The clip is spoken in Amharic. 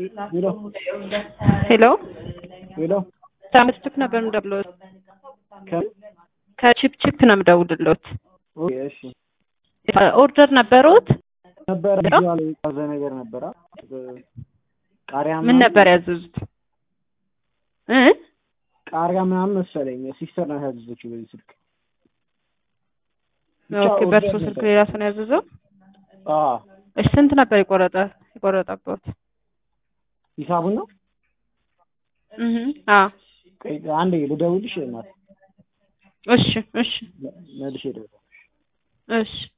ሄሎ ሄሎ ታምስቱክ ነበር የምደውልልዎት። ከም ከቺፕ ቺፕ ነው የምደውልልዎት። ኦኬ እሺ ኦርደር ነበረዎት? ነበረ ያለ የታዘ ነገር ነበረ ቃሪያ ምን ነበር ያዘዙት? እ ቃሪያ ምናምን መሰለኝ ሲስተር ናት ያዘዘችው በዚህ ስልክ ብቻ ኦኬ ኦርደር በእርሶ ነበር። ስልክ ሌላ ሰው ነው ያዘዘው? አዎ እሺ ስንት ነበር የቆረጠ የቆረጠበት? ሂሳቡን ነው እህ አዎ ቆይ አንዴ ልደውልሽ እናት እሺ እሺ መልሼ እደውላለሁ እሺ